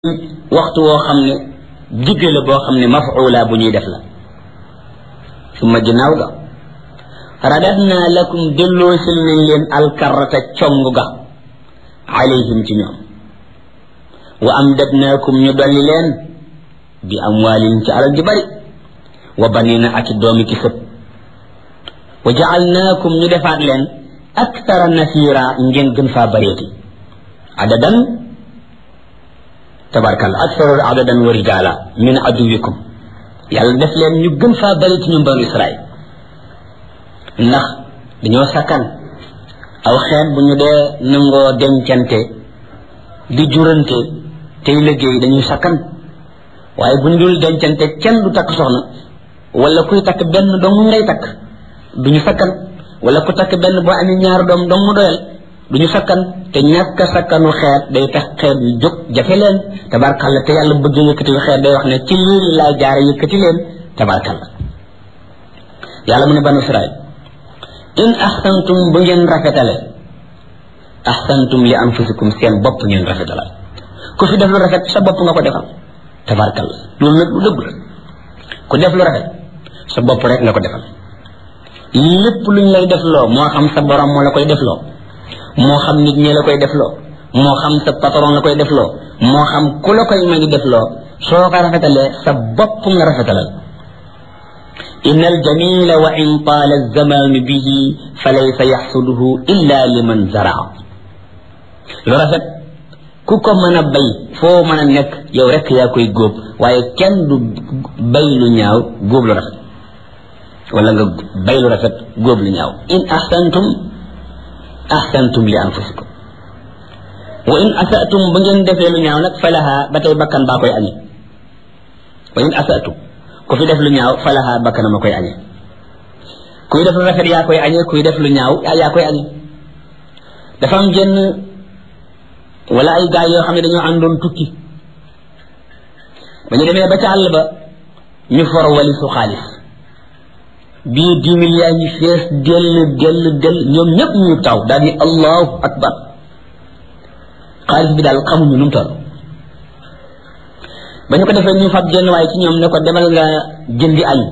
waxtu woo xam ne digg la boo xam ne mafuula bu ñuy def la summa ginnaaw ga radadna lakum delloosil nañ leen alkarata cong ga alayhim ci ñoom wa amdadnaakum ñu dolli leen bi amwaalin ci alal ji bari wa banina ak i doomi ki sët wa jaalnaakum ñu defaat leen aktara nasira ngeen gën faa bareeti adadan tabarkal aksaru adadan wa rijaala min aduwikum yàlla def leen ñu gën faa bari ci ñun banu israil ndax dañoo sakkan aw xeet bu ñu dee nangoo dencante di jurante tey liggéey dañuy sakkan waaye bu ñu dul dencante kenn du takk soxna wala kuy takk benn dong ngay takk duñu sakkan wala ku takk benn boo amee ñaar doom dong mu doyal duñu sakkan te ñàkk a sakkanu xeet day tax xeet yu jóg jafe leen tabarkalla te yàlla bëgg yëkkati xeet day wax ne ci lii laa jaare yëkkati leen tabarkalla yàlla mu ne banu israil in ahsantum bu ngeen rafetale ahsantum li anfusikum seen bopp ngeen rafetala ku fi def lu rafet sa bopp nga ko defal tabarkalla loolu nag lu dëgg la ku def lu rafet sa bopp rek nga ko defal lépp luñ lay def loo moo xam sa borom moo la koy def loo moo xam nit ñi la koy def loo moo xam sa patron la koy def loo moo xam ku la koy magi def loo soo ko rafetalee sa bopp nga rafetalal inna aljamila wa in taala alzamanu bihi fa laysa yaxsuduhu illa liman zaraa lu rafet ku ko mën a bay foo mën a nekk yow rek yaa koy góob waaye kenn du bay lu ñaaw góob lu rafet wala nga bay lu rafet góob lu ñaaw in ahsantum ahsantum li anfusikum wa in asatum ba ngeen defee lu ñaaw nag falaha ba tey bakkan baa koy añe wa in asatum ku fi def lu ñaaw falaha bakkan ma koy añe kuy def lu rafet yaa koy añe kuy def lu ñaaw yaa koy añe dafa am jenn wala ay gaay yoo xam ne dañoo àndoon tukki ba ñu demee ba ca àll ba ñu for wali su xaalis bii dix mille yaa ngi fees dell dell dell ñoom ñëpp ñu taw daal ni allahu akbar xaalis bi daal xamuñu nu mu toll ba ñu ko defee ñu fab jenn waaye ci ñoom ne ko demal nga jëndi añ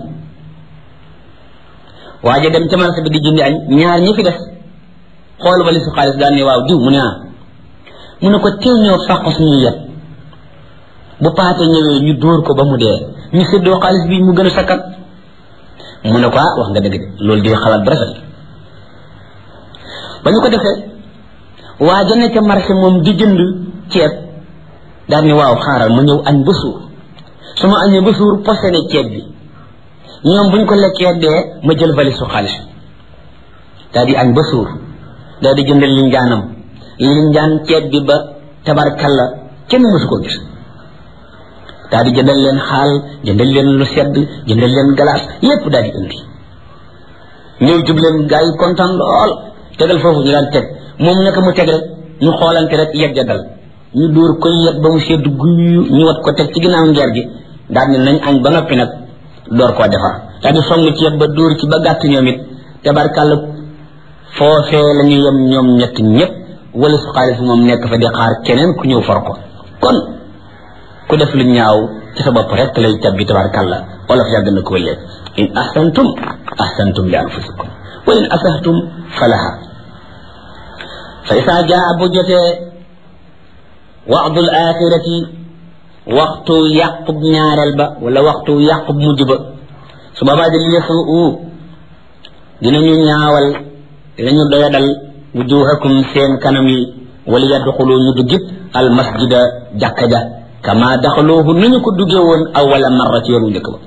waaye dem ca marché bi di jëndi añ ñaar ñi fi des xool wali su xaalis daal ni waaw diw mu ne ah mu ne ko teel ñoo fàq suñu yet bu paate ñëwee ñu dóor ko ba mu dee ñu séddoo xaalis bi mu gën a sakkat mu ne ko ah wax nga dëgg de loolu di xalaat bu rafet ba ñu ko defee waa ja nekk marché moom di jënd ceeb daal ni waaw xaaral ma ñëw añ ba suur su ma añee ba suur posé ne ceeb bi ñoom bu ñu ko lekkee dee ma jël valise su xaalis daal di añ ba suur daal di jënd linjaanam linjaan ceeb bi ba tabarkalla kenn mësu ko gis daal di jëndal leen xaal jëndal leen lu sedd jëndal leen galaas yépp daal di indi ñëw jub leen gaa yi kontaan lool tegal foofu ñu daan teg moom naka mu teg rek ñu xoolante rek yegg dal ñu dóor koy yegg ba mu sedd guyu ñu wat ko teg ci ginnaaw ngeer gi daal ne nañ añ ba noppi nag door koo defar daal di song ceeb ba dóor ci ba gàtt ñoom it tabarkàlla foofee la ñu yem ñoom ñett ñëpp wala su xaalis moom nekk fa di xaar keneen ku ñëw for ko kon ku def lu ñaaw ci sa bopp rek lay tabbi tabarkàlla wala fa yàgg na ko wëllee in ahsantum ahsantum li anfusikum wa in asahtum falaha fa isaa jaa bu jotee waxdul axirati waxtu yàqub ñaareel ba wala waxtu yàqub mujj ba su boobaa di yasuu dinañu ñaawal dinañu doyadal wujuhakum seen kanam yi wala yadxulu ñu duggit al masjida jàkka ja kama daxaluuhu nañu ko duggee woon awala marra ci yoonu njëkk ba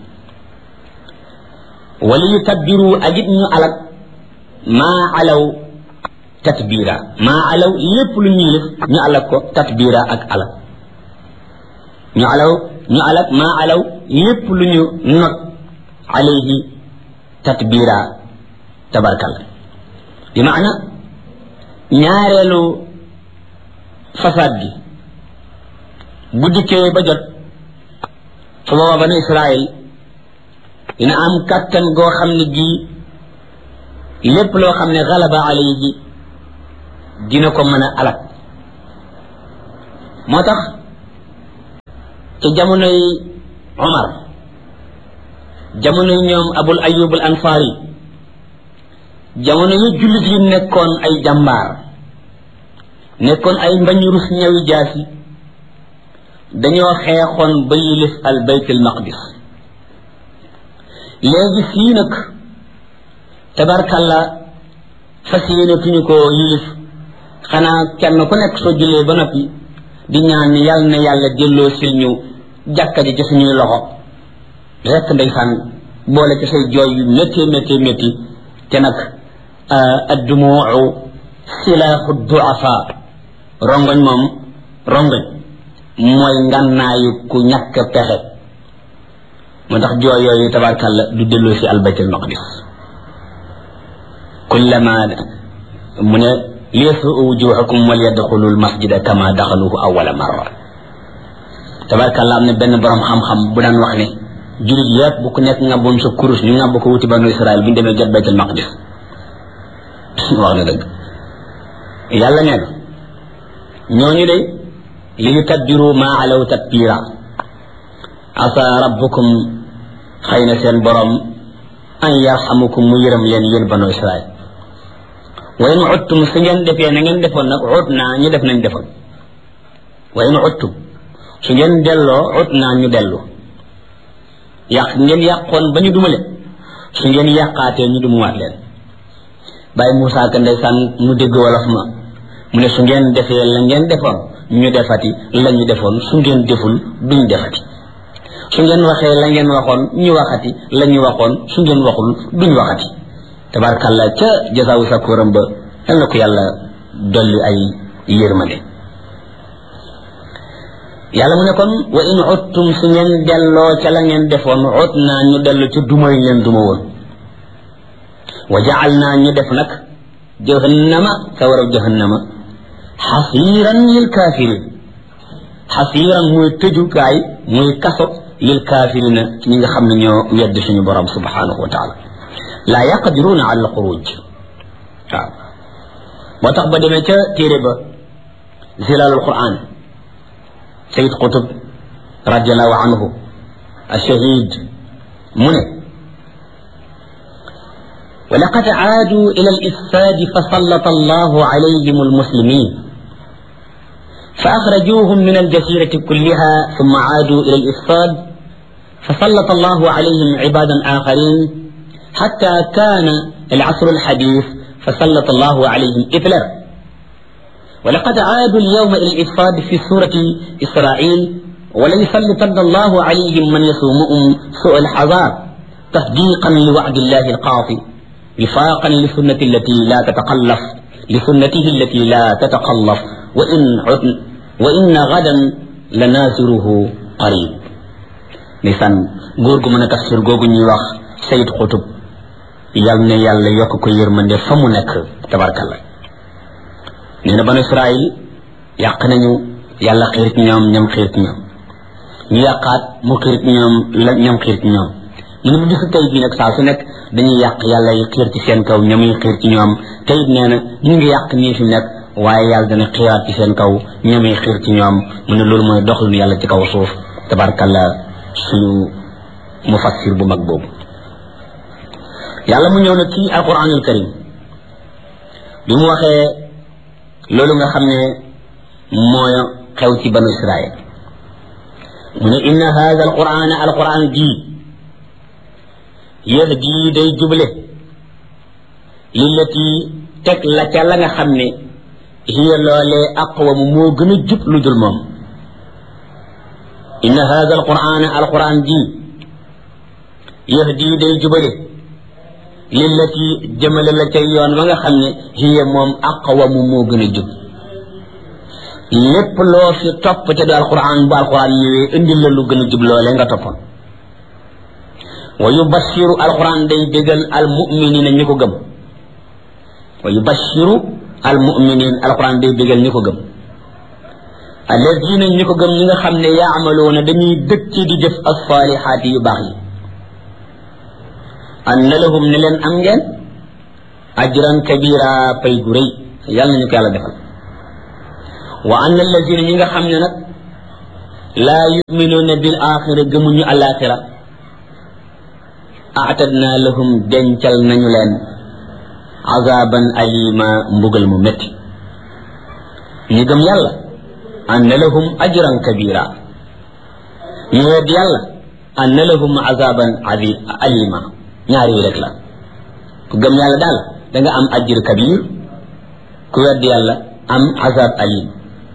wala yu tabbiru ajit ñu alak maa alaw tatbira maa alaw lépp lu ñuy def ñu alak ko tatbira ak alak ñu alaw ñu alak maa alaw lépp lu ñu not alayhi tatbira tabarkal bi maana ñaareelu fasaad gi bu dikkee ba jot su booba banu Israël dina am kàttan goo xam ne gii lépp loo xam ne galaba alayhi dina ko mën a alak moo tax ci jamonoy Omar jamonoy ñoom Abul Ayyub al Ansari jamono yu jullit yi nekkoon ay jàmbaar nekkoon ay mbañu rus ñawi jaasi dañoo xeexoon ba yilif al bayt al maqdis léegi fii nag tabarkalla fas yéenatuñu ko yilif xanaa kenn ku nekk soo jullee ba noppi di ñaan yàlla na yàlla delloo sil ñu jàkka ji ci suñuy loxo rekk ndeysaan boole ci say jooy yu métti métti métti te nag addumuu silaaxu duafa rongoñ moom rongoñ mooy ngànnaayu ku ñàkk pexe moo tax jooy yooyu tabarkalla du delloo si albaytul maqdis kullama mu ne liyasuu wujuhakum wal yadxulu almasjida kama daxaluhu awala marra tabarkalla am na benn borom xam-xam bu daan wax ne julit yépp bu ku nekk ngàbboon sa kurus ñu ngàbb ko wuti banu israel bu ñu demee jot baytul maqdis wax na dëgg yàlla nee na ñooñu de li ñu tabbiru maa alaw tatbira asa rabbukum xëy na seen borom an yarxamukum mu yërëm leen yéen banu israel wa in uttum su ngeen defee na ngeen defoon nag ut naa ñu def nañ defoon wa in uttum su ngeen delloo ut naa ñu dellu yàq ngeen yàqoon ba ñu dumale su ngeen yàqaatee ñu dumuwaat leen bàyyi Moussa Ka ndeysaan mu dégg wolof ma mu ne su ngeen defee la ngeen defoon ñu defati la ñu defoon su ngeen deful duñ defati su ngeen waxee la ngeen waxoon ñu waxati la ñu waxoon su ngeen waxul duñ waxati tabarkàlla ca jasaawu sakkuram ba yal na ko yàlla dolli ay yërmande yàlla mu ne kon wa in uttum su ngeen delloo ca la ngeen defoon ut naa ñu dellu ca duma yi ngeen duma woon wa jacal naa ñu def nag jahannama sawaraw jahannama xasiiran lil kaafirin xasiiran muy tëjukaay muy kaso lil kaafirina ñi nga xam ne ñoo wedd suñu borom subhanahu wa taala laa yaqdiruuna ala alxuruj waaw moo tax ba demee ca téere ba zilalul quran sayid qutub radiallahu anhu ashahid mu ne ولقد عادوا إلى الإفساد فسلط الله عليهم المسلمين فأخرجوهم من الجزيرة كلها ثم عادوا إلى الإفساد فسلط الله عليهم عبادا آخرين حتى كان العصر الحديث فسلط الله عليهم إثلر ولقد عادوا اليوم إلى الإفساد في سورة إسرائيل وليسلطن الله عليهم من يسومهم سوء الحذار تصديقا لوعد الله القاطع وفاقا لسنة التي لا تتقلف لسنته التي لا تتقلف وإن عدن وإن غدا لنازره قريب نسان غورغو من تفسير غوغو ني واخ سيد قطب يالنا يالا يوك كو يرمندé famu nek tabarakallah neena ban israël yàq nañu yàlla xiir ci ñoom ñam xiir ci ñoom ñu yàqaat mu xiir ci ñoom la ñam xiir ci ñoom mu ne bu bisu tey bii nag saa su nekk dañuy yàq yàlla yi xiir ci seen kaw ñamuy xiir ci ñoom te it nee na ñu ngi yàq nii fi nekk waaye yàlla dana xiiraat ci seen kaw ñamuy xiir ci ñoom mu ne loolu mooy doxalinu yàlla ci kaw suuf tabarkalla suñu mufassir bu mag boobu yàlla mu ñëw na ci alquranul karim bi mu waxee loolu nga xam ne mooy xew ci banu israil mu ne inna hada alquran alquran jii yahdi day juble lillati teg la ca la nga xam ne hiya loolee aqwamu moo gën a jub lu dul moom inna hada alquran alquran ji yahdi day jubale lillati jëmale la ca yoon wa nga xam ne hiya moom aqwamu moo gën a jub lépp loo fi topp ca du alquran bu alquran ñëwee indil la lu gën a jub loolee nga toppoon wa yubashiru alquran day bégal almuminina ñi ko gëm wa yubashiru almuminin alquran day bégal ñi ko gëm alladina ñi ko gëm ñi nga xam ne yaamaloona dañuy dëkk di def alsalihaati yu baax yi anna lahum ne leen am ngeen ajran kabira pay gu rëy yàlla nañu ko yàlla defal wa anna alladina ñi nga xam ne nag laa yuminuuna bil axira gëmuñu alaxira aatadna lahum dencal nañu leen azaban alima mbugal mu métti ñi gëm yàlla anna lahum ajran kabira ñu wedd yàlla anna lahum azaban azim alima ñaar yi rek la ku gëm yàlla daal da nga am ajr kabir ku wedd yàlla am azab alim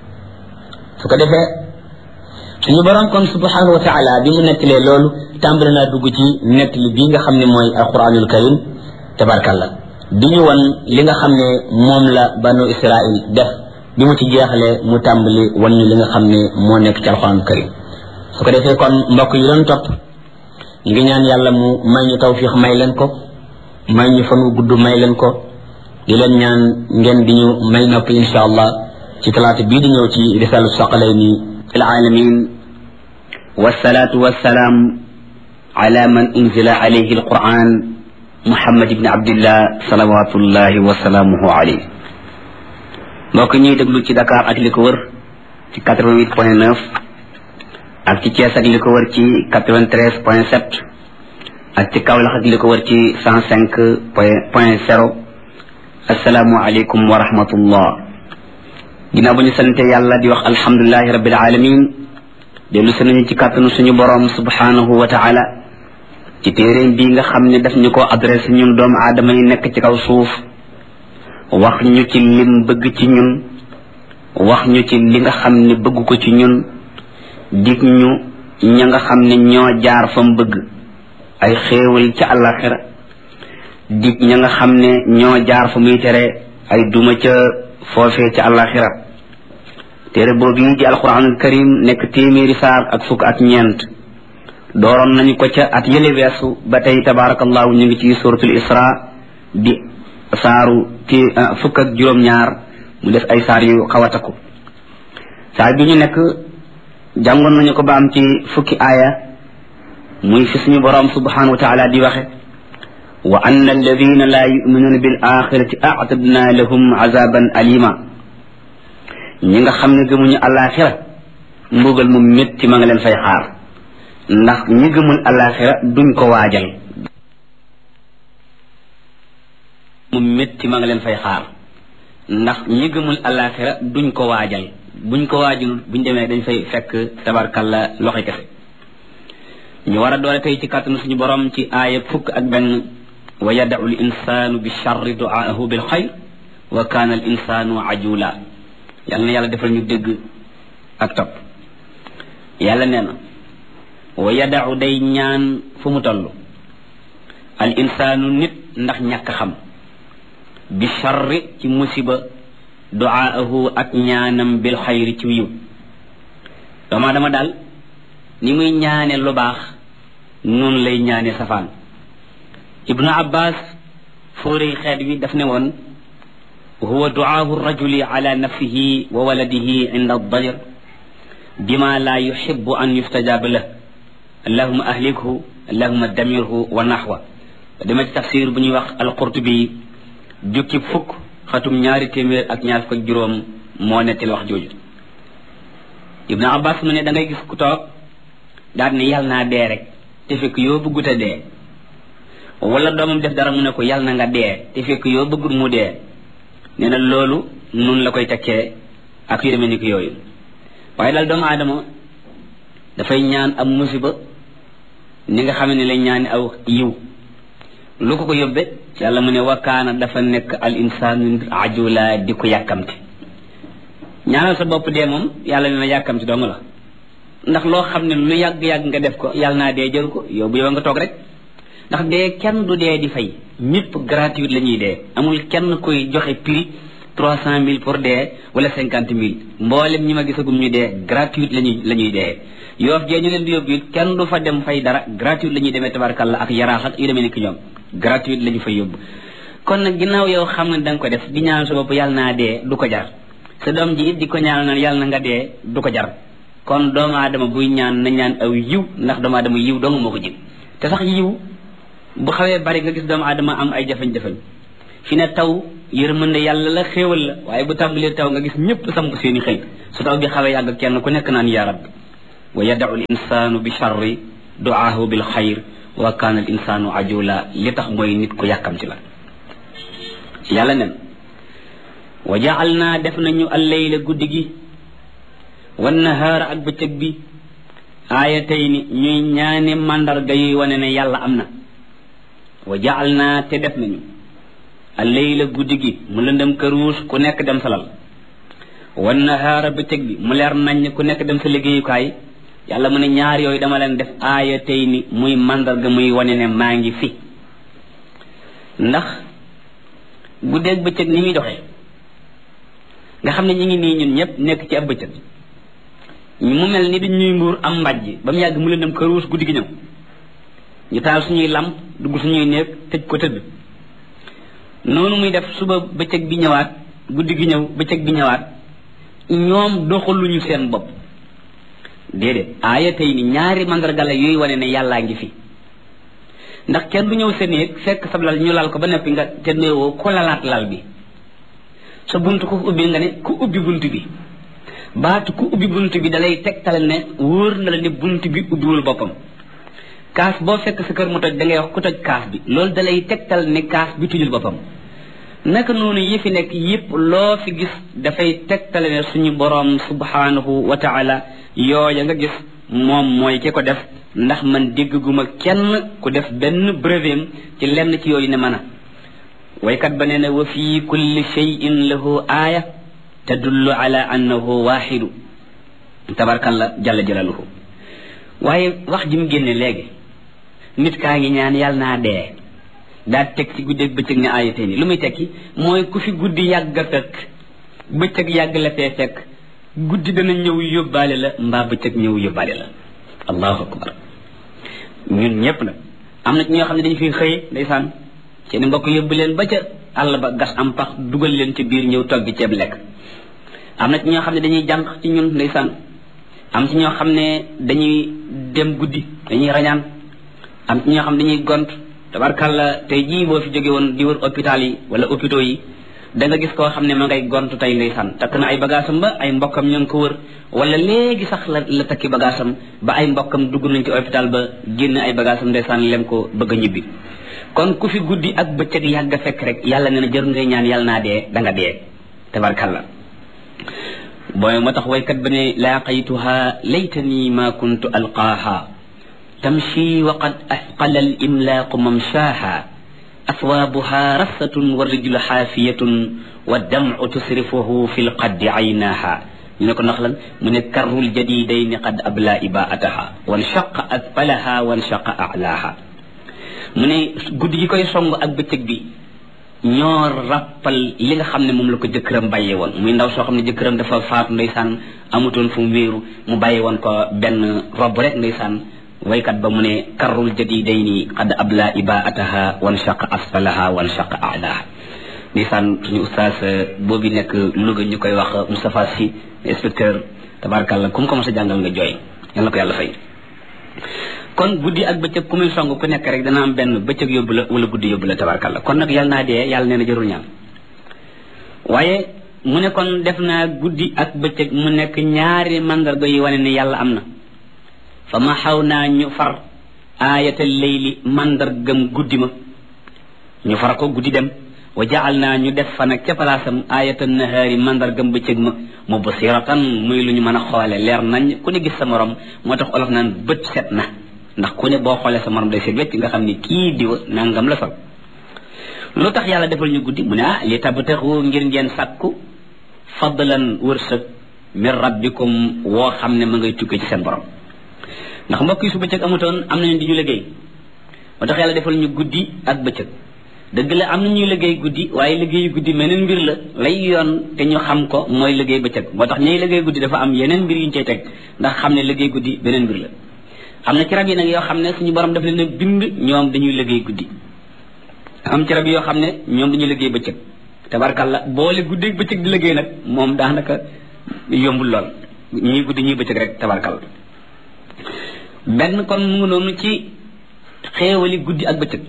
su ko defee suñu borom kon subhanahu wa taala bi mu nettalee loolu tàmbali naa dugg ci nettali bii nga xam ne mooy alquranul karim tabarkalla di ñu wan li nga xam ne moom la banu israil def bi mu ci jeexalee mu tàmbali wan ñu li nga xam ne moo nekk ci alquranul karim su ko defee kon mbokk yi doon topp ñu ngi ñaan yàlla mu may ñu tawfiix may leen ko may ñu fan wu gudd may leen ko di leen ñaan ngeen di ñu may nopp insha allah ci talaata bii di ñëw ci risalu saqalayni fil alamin والصلاة والسلام على من أنزل عليه القرآن محمد بن عبد الله صلوات الله وسلامه عليه mbokk ñuy déglu ci Dakar ak li ko wër ci 88 point 9 ak ci Thiès ak li ko wër ci 93 point 7 ak ci Kaolack ak li ko wër ci 105 point point 0 asalaamualeykum wa rahmatullah ginnaaw bu ñu sante yàlla di wax alhamdulilahi rabbil alamin dellu si nañu ci kàttanu suñu borom subhanahu wa taala ci téeréem bii nga xam ne daf ñu ko adressé ñun doomu aadama yi nekk ci kaw suuf wax ñu ci lim bëgg ci ñun wax ñu ci li nga xam ne bëgg ko ci ñun dig ñu ña nga xam ne ñoo jaar fam bëgg ay xéewal ci àllaxira dig ña nga xam ne ñoo jaar fa muy tere ay duma ca foofee ci àllaxira téere boobu yi di alquranul karim nekk téeméeri saar ak fukk ak ñeent dooroon nañu ko ca at yële weesu ba tey tabarakallahu ñu ngi ci suratul isra di saaru ti fukk ak juróom-ñaar mu def ay saar yu xaw a takku saar bi ñu nekk jàngoon nañu ko ba am ci fukki aaya muy fi suñu boroom subhanahu wa taala di waxe wa anna alladina la yuminuuna bil axirati aatadna lahum azaban alima ñi nga xam ne gëmuñu alaxira mbugal mu métti ma nga leen fay xaar ndax ñi gëmul alaxira duñ ko waajal mu métti ma nga leen fay xaar ndax ñi gëmul alaxira duñ ko waajal buñ ko waajul buñ demee dañ fay fekk tabarkalla loxi kese ñu war a doole tey ci kàttanu suñu borom ci aaya fukk ak benn wa yadau l insanu bi charri duaahu bil xayr wa kaana al insanu ajula yàlla na yàlla defal ñu dégg ak topp yàlla nee na wa yadau day ñaan fu mu toll al insaanu nit ndax ñàkk xam bi charri ci musiba duaahu ak ñaanam bil xayri ci wiw doomaa dama daal ni muy ñaane lu baax noonu lay ñaane safaan ibnu abbas fóorey xeet wi daf ne woon huwa duaahu rajuli ala nafsihi wa waladihi inda adajr bima la yuxibu an yustajaba lah allahuma ahlikhu allahuma damirhu wa naxwa dama ci tafsir bu ñuy wax alqurtubi jukki fukk xatum ñaari téeméer ak ñaar fukk ak juróom moo nettil wax jooju ibnu abbas mu ne da ngay gis ku toog daal ne yàlla naa dee rek te fekk yoo bëggut a dee wala doomam def dara mu ne ko yàlla na nga dee te fekk yoo bëggut mu dee nee na loolu nun la koy tekkee ak yu demee ni ko yooyu waaye daal doomu aadama dafay ñaan am musiba ni nga xam ne lay ñaani aw yiw lu ko ko yóbbe yàlla mu ne wakkaana dafa nekk al insaanu ajula di ko yàkkamte ñaanal sa bopp dee moom yàlla ne na yàkkamte dong la ndax loo xam ne lu yàgg-yàgg nga def ko yàlla naa dee jëru ko yow bu yow nga toog rek ndax dee kenn du dee di fay ñëpp gratuite la ñuy dee amul kenn koy joxe prix trois cent mille pour dee wala cinquante mille mboolem ñi ma gisagum ñu dee gratuite lañuy la ñuy dee yoof jee ñu leen di yóbbu it kenn du fa dem fay dara gratuite la ñuy demee tabarkalla ak yaraax ak yu demee nekk ñoom gratuite la ñu fay yóbbu kon nag ginnaaw yow xam nga da nga ko def di ñaan sa bopp yàlla naa dee du ko jar sa doom ji it di ko ñaan naan yàlla na nga dee du ko jar kon doomu aadama buy ñaan na ñaan aw yiw ndax doomu aadama yiw dong moo ko jig te sax yiw bu xawee bari nga gis doomu aadama am ay jafe-jafe fi ne taw yërmande yàlla la xéewal la waaye bu tàmbalee taw nga gis ñëpp samp seeni xëy su taw bi xawee yàgg kenn ku nekk naan yaa rabbi wa yadau al insanu bi charri duaahu bil xayr wa kaana al insanu ajula li tax mooy nit ku yàkkamti la yàlla nen wa jaal naa def nañu alleyla guddi gi wan nahaara ak bëccëg bi aayatayni ñuy ñaani màndarga yuy wane ne yàlla am na wa jaal naa te def nañu alleyla guddi gi mu lëndëm këruus ku nekk dem salal wan nahaara bëccëg bi mu leer nañ ku nekk dem sa liggéeyukaay yàlla mu ne ñaar yooyu dama leen def aayatayni muy màndarga muy wane ne maa ngi fi ndax guddeeg bëccëg ni muy doxee nga xam ne ñu ngi nii ñun ñëpp nekk ci ab bëccëg mu mel ni dañ ñuy mbuur am mbàjj ba mu yàgg mu leen dem këruus guddi gi ñëw ñu taal suñuy lamp dugg suñuy néeg tëj ko tëdd noonu muy def suba bëccëg bi ñëwaat guddi gi ñëw bëccëg bi ñëwaat ñoom doxaluñu seen bopp déedéet aaya tey ni ñaari mandarga la yooyu wane ne yàllaa ngi fi ndax kenn du ñëw sa néeg fekk sab lal ñu lal ko ba noppi nga te néewoo ko lalaat lal bi sa bunt ku ubbi nga ne ku ubbi bunt bi baatu ku ubbi bunt bi dalay tegtal ne wóor na la ne bunt bi ubbiwul boppam kaas boo fekk sa kër mu toj da ngay wax ku toj kaas bi loolu dalay tegtal ne kaas bi tujul boppam naka noonu yi fi nekk yépp loo fi gis dafay tegtale ne suñu boroom subhanahu wa taala yooya nga gis moom mooy ki ko def ndax man dégguma kenn ku def benn brevet ci lenn ci yooyu ne mën a waykat ba nee na wa fi kulli cheyin lahu aaya tadullu ala annahu waxidu tabarkalla jalla jalaluhu waaye wax ji mu génne léegi nit kaa ngi ñaan yàlla naa dee daa teg ci guddeeg bëccëg ne aaya tey ni lu muy tekki mooy ku fi guddi yàgg a fekk bëccëg yàgg la fee fekk guddi dana ñëw yóbbaale la mbaa bëccëg ñëw yóbbaale la allahu akbar ñun ñëpp nag am na ci ñoo xam ne dañu fi xëy ndeysaan seen mbokk yóbbu leen ba ca àll ba gas am pax dugal leen ci biir ñëw togg ceeb lekk am na ci ñoo xam ne dañuy jànq ci ñun ndeysaan am ci ñoo xam ne dañuy dem guddi dañuy rañaan am ci ñoo xam ne dañuy gont tabarkàlla tey jii boo fi jóge woon di wër hôpital yi wala hôpitaux yi da nga gis koo xam ne ma ngay gont tey ndeysaan takk na ay bagaasam ba ay mbokkam ñoo ngi ko wër wala léegi sax la la takki bagaasam ba ay mbokkam dugg nañ ci hôpital ba génn ay bagaasam ndeysaan lem ko bëgg a ñibbi kon ku fi guddi ak bëccëg yàgg a fekk rek yàlla nee na jër ngay ñaan yàlla naa dee da nga dee tabarkàlla booy moo tax waykat ba ne laaqaytuha laytani ma kuntu alqaaha tamshi wa qad asqala al imlaaqu mamshaaha aswaabuha rassatun wa rijlu xaafiyatun wa damcu tusrifuhu fi lqaddi aynaaha ñu ne ko ndax lan mu ne karrul jadidayni qad abla ibaataha wanshaqa asfalaha wanshaqa alaaha mu ne guddi gi koy song ak bëccëg bi ñoo rappal li nga xam ne moom la ko jëkkëram bàyyee woon muy ndaw soo xam ne jëkkëram dafa faatu ndeysaan amutoon fu mu wéeru mu bàyyi woon ko benn robb rek ndeysaan waykat ba mu ne karrul jadidayni qad abla ibaataha wanshaqa asfalaha wanshaqa alaaha ndeysaan suñu ustaas boobu nekk Louga ñu koy wax Moustapha Sy inspecteur tabarakallah ku mu ko mos a jàngal nga jooy yal na ko yàlla fay kon guddi ak bëccëg ku muy song ku nekk rek dana am benn bëccëg yóbbu la wala guddi yóbbu la tabarakallah kon nag yàlla naa dee yàlla nee na jarul ñaan waaye mu ne kon def naa guddi ak bëccëg mu nekk ñaari mandarga yu wane ne yàlla am na fa ma xaw naa ñu far aayatal layli mandargam guddi ma ñu far ko guddi dem wa jaal naa ñu def fa nag ca palaasam ayatan nahaari mandargam bëccëg ma mu basiratan muy lu ñu mën a xoole leer nañ ku ne gis sa morom moo tax olof naan bët set na ndax ku ne boo xoolee sa morom day set wecc nga xam ni kii diwa nangam la sol lu tax yàlla defal ñu guddi mu ne ah li tabtaxu ngir ngeen sàkku fadlan wërsëg min rabbikum woo xam ne ma ngay tukkee ci seen borom ndax mbokk yi su bëccëg amutoon am nañu di ñu liggéey moo tax yàlla defal ñu guddi ak bëccëg dëgg la am na ñuy liggéey guddi waaye liggéeyu guddi meneen mbir la lay yoon te ñu xam ko mooy liggéey bëccëg moo tax ñuy liggéey guddi dafa am yeneen mbir yu ñu cay teg ndax xam ne liggéey guddi beneen mbir la am na ci rab yi nag yoo xam ne suñu borom daf leen a bind ñoom dañuy liggéey guddi am ci rab yoo xam ne ñoom dañuy liggéey bëccëg tabarkalla boole guddi bëccëg di liggéey nag moom daanaka yombul lool ñii guddi ñuy bëccëg rek tabarkalla benn kon mu ngi noonu ci xéewali guddi ak bëccëg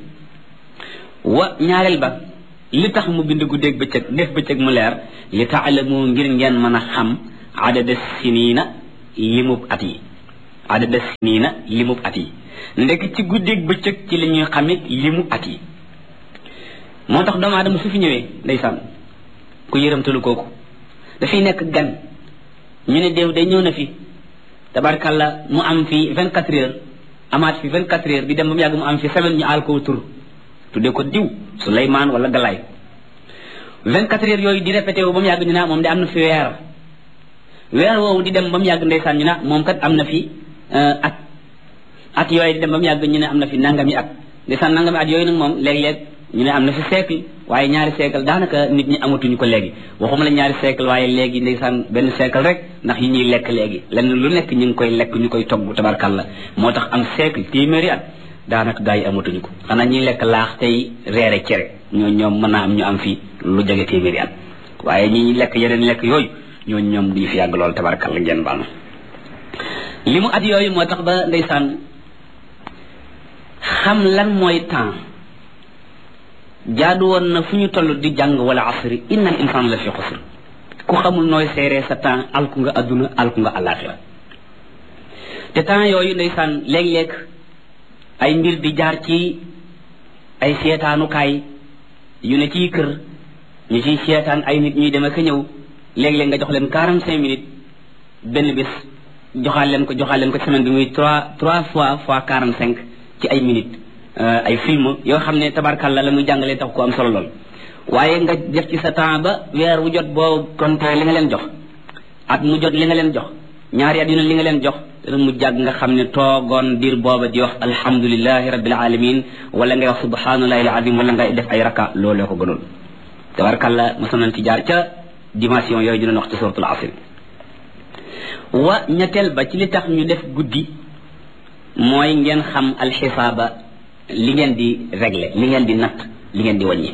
wa ñaareel ba li tax mu bind guddeeg bëccëg def bëccëg mu leer li taalamu ngir ngeen mën a xam adada sinina limub at yi adada sinina limub at yi ndek ci guddeeg bëccëg ci la ñuy xamit limu at yi moo tax doomu aadama su fi ñëwee ndeysaan ku yërëmtalu kooku dafay nekk gan ñu ne déew day ñëw na fi tabarkalla mu am fi vingt quatre heures amaat fi vingt quatre heures di dem ba mu yàgg mu am fi semaine ñu aal ko tur tuddee ko diw Souleymane wala Galaay vingt quatre heures yooyu di répété wu ba mu yàgg ñu naa moom de am na fi weer weer woowu di dem ba mu yàgg ndeysaan ñu naa moom kat am na fi at at yooyu di dem ba mu yàgg ñu ne am na fi nangami at ndeysaan nangami at yooyu nag moom léeg-léeg ñu ne am na fi siècle waaye ñaari siècle daanaka nit ñi amatuñu ko léegi waxuma la ñaari siècle waaye léegi ndeysaan benn siècle rek ndax yi ñuy lekk léegi lenn lu nekk ñu ngi koy lekk ñu koy togg tabarkalla moo tax am siècle téeméeri at daanaka gaa yi amatuñu ko xanaa ñuy lekk laax tey reere cere ñoo ñoom mën naa am ñu am fi lu jege téeméeri at waaye ñi lekk yeneen lekk yooyu ñoo ñoom duñu fi yàgg lool tabarkalla ngeen baal ma li mu at yooyu moo tax ba ndeysaan xam lan mooy temps jaadu woon na fu ñu toll di jàng wala asri innal insaan la fi xusr ku xamul nooy seeree sa temps alku nga adduna alku nga alaxira te temps yooyu ndeysaan léeg-léeg ay mbir di jaar ci ay seetaanukaay yu ne ciy kër ñu ciy seetaan ay nit ñuy dem ak a ñëw léeg-léeg nga jox leen quarante cinq minutes benn bis joxaal leen ko joxaal leen ko semaine bi muy trois trois fois fois quarante cinq ci ay minutes ay film yoo xam ne tabarkalla la muy jàngalee tax ko am solo lool waaye nga def ci sa temps ba weer wu jot boo compté li nga leen jox at mu jot li nga leen jox ñaari at yu ne li nga leen jox dana mu jàgg nga xam ne toogoon diir booba di wax alhamdulilahi rabbil alamin wala ngay wax subhanallahi alazim wala ngay def ay raka looloo ko gënoon tabarkalla mosoon nañ ci jaar ca dimension yooyu dina wax ci suratul asr wa ñetteel ba ci li tax ñu def guddi mooy ngeen xam alxisaaba li ngeen di régler li ngeen di natt li ngeen di wàññi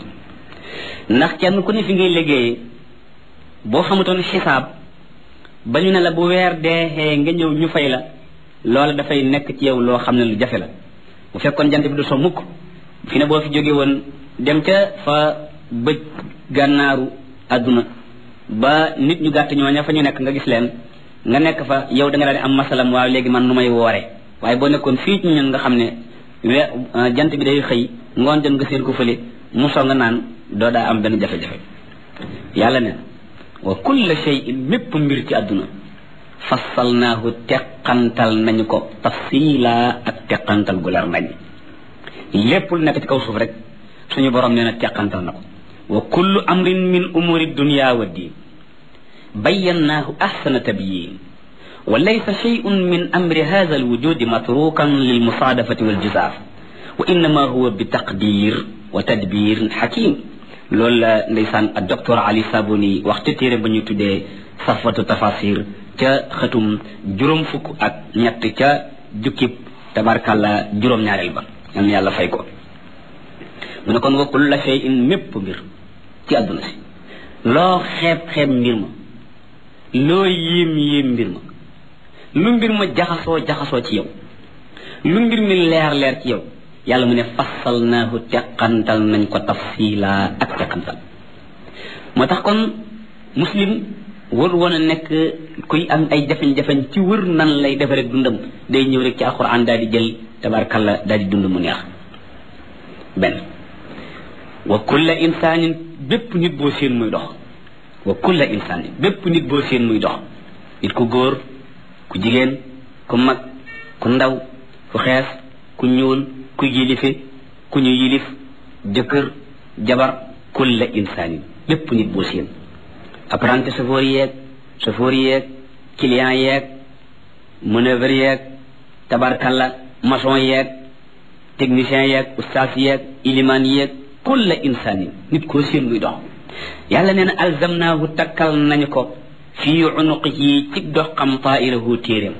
ndax kenn ku ne fi ngay liggéeyee boo xamutoon xisaab ba ñu ne la bu weer deexee nga ñëw ñu fay la loola dafay nekk ci yow loo xam ne lu jafe la bu fekkoon jant bi du so mukk fi ne boo fi jóge woon dem ca fa bëj gànnaaru àdduna ba nit ñu gàtt ñooña fa ñu nekk nga gis leen nga nekk fa yow da nga daan am masalam waaw léegi man nu may woore waaye boo nekkoon fii ci ñun nga xam ne we jant bi day xëy ngoon jot nga seen ko fële musoo nga naan doo daa am benn jafe-jafe yàlla ne wa kulla shay'in mépp mbir ci àdduna fassalnaahu teqantal nañu ko tafsila ak teqantal gu leer nañ lépp lu nekk ci kaw suuf rek suñu borom nee na teqantal na ko wa kullu amrin min umuri dunya wa diin bayyannaahu ahsana tabyin wa laysa shay'un min amri hadha alwujudi matrukan lilmusaadafati waljizaaf wa innama huwa bi taqdir wa tadbir hakim loolu la ndeysaan ak docteur Ali Sabuni wax ca téere ba ñu tuddee safwatu tafasir ca xëtum juróom fukk ak ñett ca jukkib tabarkàlla juróom-ñaareel ba yal na yàlla fay ko mu ne kon wa kulla shay'in mépp mbir ci àdduna si loo xeeb-xeeb mbir ma loo yéem yéem mbir ma lu mbir ma jaxasoo jaxasoo ci yow lu mbir mi leer leer ci yow yàlla mu ne fassalnaahu teqantal nañ ko tafsila ak teqantal moo tax kon muslim wër woon a nekk kuy am ay jafeñ-jafeñ ci wër nan lay defe rek dundam day ñëw rek ci alquran daal di jël tabarkalla daal di dund mu neex benn wa kulla insaanin bépp nit boo seen muy dox wa kulla insaanin bépp nit boo seen muy dox nit ku góor ku jigéen ku mag ku ndaw ku xees ku ñuul ku yilife ku ñu yilif jëkkër jabar kulla insaanin bépp nit boo seen apprenti chauffeur yeeg chauffeur yeeg client yeeg manœuvre yeeg tabarkalla maçon yeeg technicien yeeg ustaas yeeg iliman yeeg kulla insaanin nit koo seen muy dox yàlla nee na alzamnaahu takkal nañu ko fii unuqihi ci doxam taa'irahu téeréem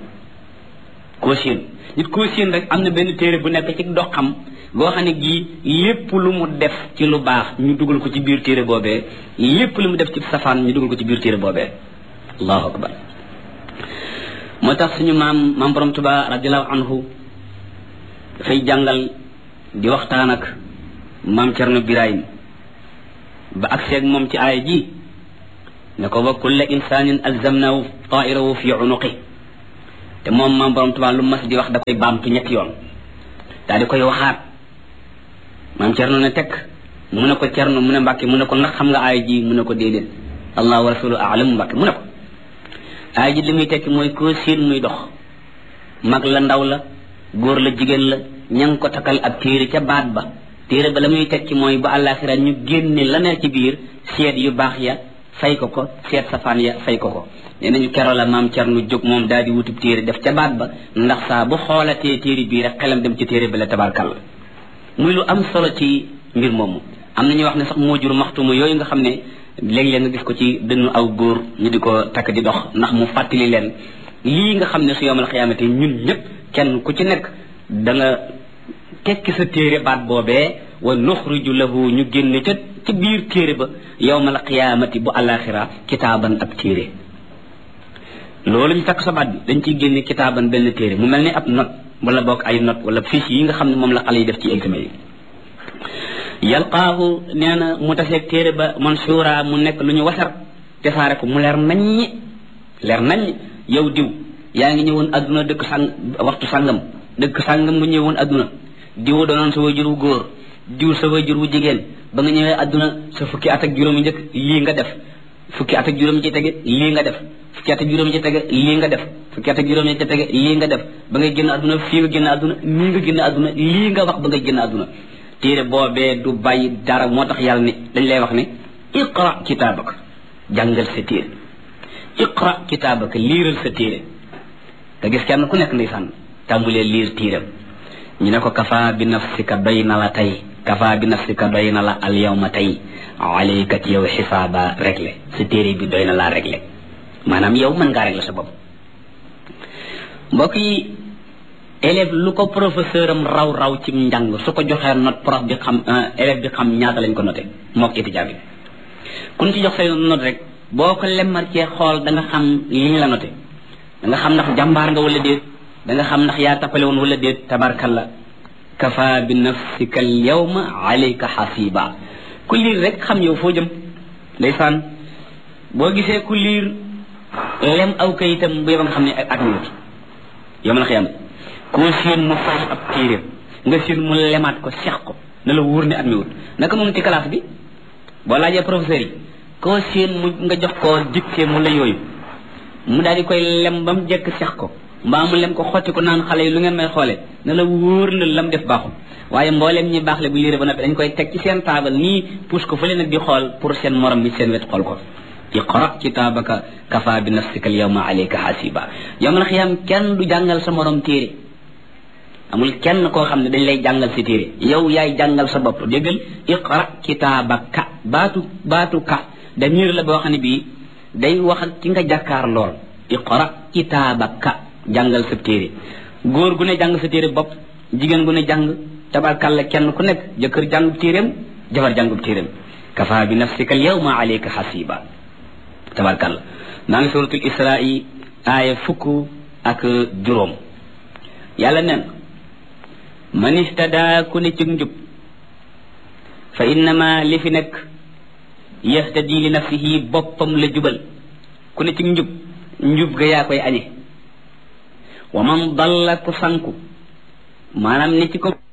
koo seen nit koo seen rek am na benn téere bu nekk ci doxam goo xam ne gii lépp lu mu def ci lu baax ñu dugal ko ci biir téere boobee lépp lu mu def ci safaan ñu dugal ko ci biir téere boobee allahu akbar moo tax suñu maam maam borom tuba radiallahu anhu dafay jàngal di waxtaan ak maam cerno birahim ba ak seeg moom ci aaya ji ne ko wa kulla insanin alzamnahu tairahu fi unuqi te moom maam borom tubaab lu mas di wax da koy baamtu ñetti yoon daal di koy waxaat maam cerno ne tekk mu ne ko cerno mu ne mbàkke mu ne ko ndax xam nga aay ji mu ne ko déedéet allah wa rasulu aalamu mbàkke mu ne ko aay ji li muy tekki mooy koo siin muy dox mag la ndaw la góor la jigéen la ña ngi ko takkal ab téere ca baat ba téere ba la muy tekki mooy ba àllaaxira ñu génne la ne ci biir seet yu baax ya fay ko ko seet safaan ya fay ko ko nee nañu kero la maam cernu jóg moom daal di wutub téere def ca baat ba ndax saa bu xoolatee téere bii rek xelam dem ci téere ba la tabarkal muy lu am solo ci mbir moomu am na ñuy wax ne sax moo jur maxtuma yooyu nga xam ne léeg-léeg nga gis ko ci dënnu aw góor ñu di ko takk di dox ndax mu fàttali leen lii nga xam ne su yowmal xiyaamate ñun ñëpp kenn ku ci nekk da nga tekki sa téere baat boobee wa nuxriju lahu ñu génne ca ci biir téere ba yowmal xiyaamati bu alaxira kitaaban ab téere loolu ñu takk sa baat bi dañ ciy génne kitaaban benn téere mu mel ni ab note wala boog ay note wala fiche yi nga xam ne moom la xale yi def ci examen yi yalqaahu nee na mu taseeg téere ba mansuura mu nekk lu ñu wasar te saare ko mu leer naññi leer naññ yow diw yaa ngi ñëwoon adduna dëkk sang waxtu sangam dëkk sangam nga ñëwoon adduna diw doonoon sa wajur wu góor diw sa wajur wu jigéen ba nga ñëwee adduna sa fukki at ak juróomi njëkk lii nga def fukki at ak juróomi ci tege lii nga def fukki at ak juróomi ci tege lii nga def fukki at ak juróomi ci tege lii nga def ba ngay génn adduna fii nga génn adduna nii nga génn adduna lii nga wax ba ngay génn adduna téere boobee du bàyyi dara moo tax yàlla ni dañ lay wax ne iqra kitaabaka jàngal sa téere iqra kitaabaka liiral sa téere nga gis kenn ku nekk ndeysaan tàmbulee liir téeram ñu ne ko kafa bi nafsika doy na la tey kafa bi nafsika doy na la al yawma tey alayka ci yow xisaaba réglé sa téere bi doy na laa réglé maanaam yow mën ngaa réglé sa bopp mbokk yi élève lu ko professeur am raw raw ci njàng su ko joxee note prof bi xam élève bi xam ñaata lañ ko noté mook étudiant bi kun ci jox say note rek boo ko lemmar cee xool da nga xam li ñu la noté da nga xam ndax jàmbaar nga wala déet da nga xam ndax yaa tappale woon wala déet tabarkalla kafa bi nafsika al yawma alayka xasiba ku liir rek xam yow foo jëm ndeysaan boo gisee ku liir lem aw kayitam bu yeba nga xam ne ak minute yow la xiyam koo seen mu fay ab téeréem nga seen mu lemaat ko seex ko na la wóor ne at mi wut naka moom ci classe bi boo laajee professeur yi koo seen mu nga jox ko dictée mu la yooyu mu daal di koy lem ba mu jekk seex ko mbaa mu lem ko xotti ko naan xale yi lu ngeen may xoole na la wóor na lam def baaxul waaye mbooleem ñi baax le bu liire ba noppi dañ koy teg ci seen taabal nii pousse ko fële nag di xool pour seen morom mi seen wet xool ko iqra kitaabaka kafa bi nafsika al yawma alayka hasiba yawmal xiyam kenn du jàngal sa morom téere amul kenn koo xam ne dañ lay jàngal si téere yow yaay jàngal sa bopp déggal iqra kitaabaka baatu baatu ka damir la boo xam ne bii day wax ak ki nga jàkkaar lool iqra kitaabaka jàngal sa téere góor gu ne jàng sa téere bopp jigéen gu ne jàng tabarkalla kenn ku nekk jëkkër jàngub téeréem jabar jàngub téeréem kafa bi nafsika al yawma alayka hasiba tabarkalla maa ngi suratul isra'i aaya fukk ak juróom yàlla nen man istada ku ne ci njub fa innama li fi nekk yahtadi li nafsihi boppam la jubal ku ne ci njub njub ga yaa koy añe wa man dalla ku sanku maanaam ni ci ko